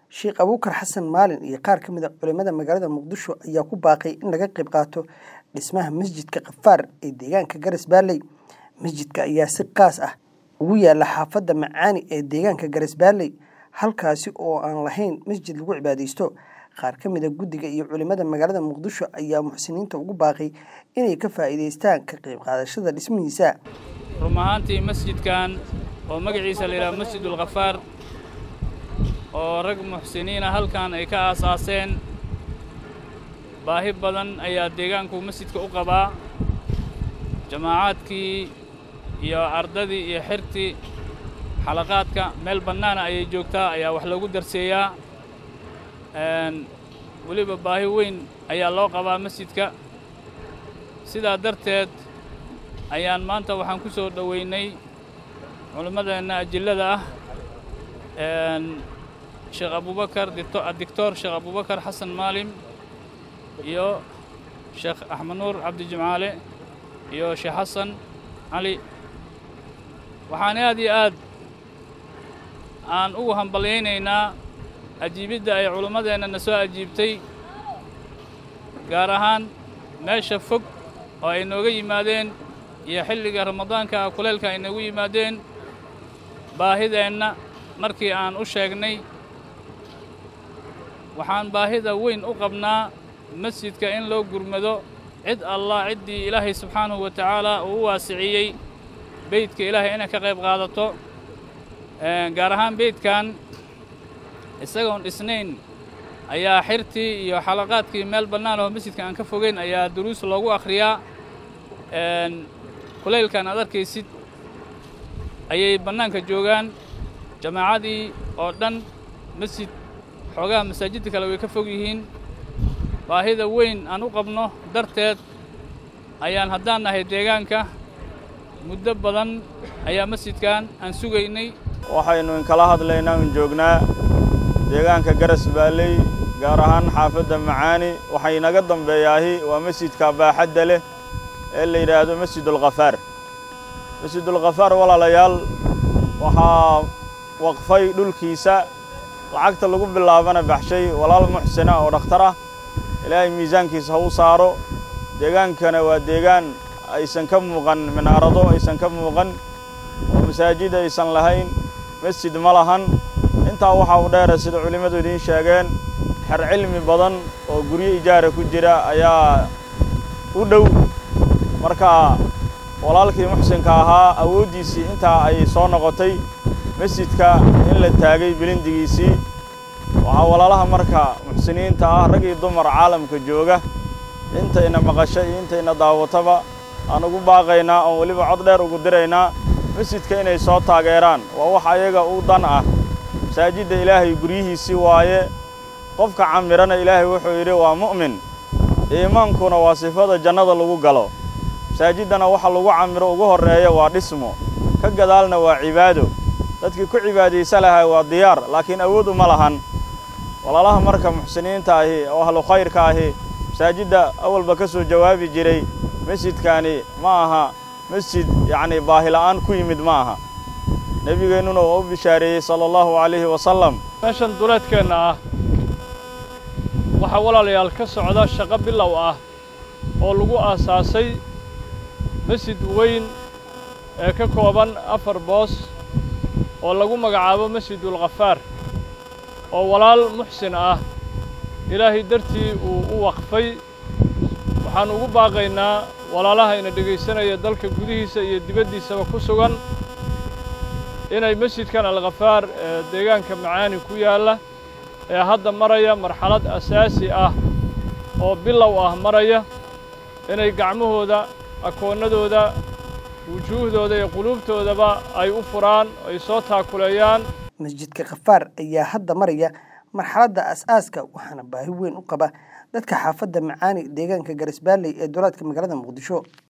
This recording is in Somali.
Sheekh Abuukar Xasan Maalin iyo qaar ka mid a culimada magaalada Muqdisho ayaa ku baaqay in laga qayb qaato dhismaha masjidka Qafaar ee deegaanka Garas Baalley. Masjidka ayaa si qaas ah ugu yaala xaafadda Macaani ee deegaanka Garas Baalley, halkaasi oo aan lahayn masjid lagu cibaadeysto. Qaar ka mid a guddiga iyo culimada magaalada Muqdisho ayaa muxsiniinta ugu baaqay inay ka faa'iidaystaan ka qayb qaadashada dhismihiisa. run ahaantii masjidkan oo magaciisa la yidhaha masjidul khafaar oo rag muxsiniina halkan ay ka aasaaseen baahi badan ayaa deegaanku masjidka u qabaa jamaacaadkii iyo ardadii iyo xirtii xalaqaadka meel bannaana ayay joogtaa ayaa wax loogu darseeyaa weliba baahi weyn ayaa loo qabaa masjidka sidaa darteed ayaan maanta waxaan ku soo dhoweynay culimmadeenna ajillada ah sheekh abubakar dictor sheekh abubakar xasan maalim iyo sheekh axmed nuur cabdi jimcaale iyo sheekh xasan cali waxaan aad iyo aad aan ugu hambalyaynaynaa ajiibidda ay culimmadeenna na soo ajiibtay gaar ahaan meesha fog oo ay nooga yimaadeen iyo xilliga ramadaanka kuleylka ay noogu yimaadeen baahideenna markii aan u sheegnay waxaan baahida weyn u qabnaa masjidka in loo gurmado cid allah ciddii ilaahay subxaanahu wa tacaala uu u waasiciyey beydka ilaahay inay ka qayb qaadato gaar ahaan beydkan isagoon dhisnayn ayaa xirtii iyo xalaqaadkii meel bannaan oo masjidka aan ka fogeyn ayaa duruus loogu akhriyaa kulaylkan aad arkaysid ayay bannaanka joogaan jamaacadii oo dhan masjid xoogaha masaajidda kale way ka fog yihiin baahida weyn aan u qabno darteed ayaan haddaan nahay deegaanka muddo badan ayaa masjidkan aan sugaynay waxaynu inkala hadlaynaa un joognaa deegaanka garas baalley gaar ahaan xaafadda macaani waxay naga dambeeyaahi waa masjidka baaxadda leh ee la yidhaahdo masjidulkhafaar masjidulkhafaar walaalayaal waxaa waqfay dhulkiisa lacagta lagu bilaabana baxshay walaal muxsina oo dhakhtar ah ilaahay miisaankiisa ha u saaro deegaankana waa deegaan aysan ka muuqan minaarado aysan ka muuqan oo masaajid aysan lahayn masjid ma lahan intaa waxaa u dheera sida culimmadu idiin sheegeen xer cilmi badan oo guryo ijaara ku jira ayaa u dhow marka walaalkii muxsinka ahaa awooddiisii intaa ay soo noqotay masjidka in la taagay bilindigiisii waxaa walaalaha marka muxsiniinta ah rag iyo dumar caalamka jooga intayna maqasho iyo intayna daawataba aan ugu baaqaynaa oon weliba cod dheer ugu diraynaa masjidka inay soo taageeraan waa wax ayaga u dan ah masaajidda ilaahay guryihiisii waaye qofka camirana ilaahay wuxuu yidhi waa mu'min iimaankuna waa sifada jannada lagu galo masaajiddana waxa lagu camiro ugu horreeya waa dhismo ka gadaalna waa cibaado dadkii ku cibaadaysa lahaa waa diyaar laakiin awood uma lahan walaalaha marka muxsiniinta ahi oo ahlu khayrka ahi masaajidda awalba ka soo jawaabi jiray masjidkaani ma aha masjid yacnii baahila'aan ku yimid ma aha nebigeennuna waa u bishaareeyey sala allahu calayhi wasallam meeshan duleedkeenna ah waxaa walaalayaal ka socda shaqo bilow ah oo lagu aasaasay masjid weyn ee ka kooban afar boos oo lagu magacaabo masjidulkhafaar oo walaal muxsin ah ilaahay dartii uu u waqfay waxaan ugu baaqaynaa walaalaha ina dhegaysanaya dalka gudihiisa iyo dibaddiisaba ku sugan inay masjidkan alkhafaar ee deegaanka macaani ku yaalla ee hadda maraya marxalad asaasi ah oo bilow ah maraya inay gacmahooda akoonnadooda wujuuhdooda iyo quluubtoodaba ay u furaan ay soo taakuleeyaan masjidka khafaar ayaa hadda maraya marxaladda as-aaska waxaana baahi weyn u qaba dadka xaafadda macaani deegaanka garas baalley ee dolaadka magaalada muqdisho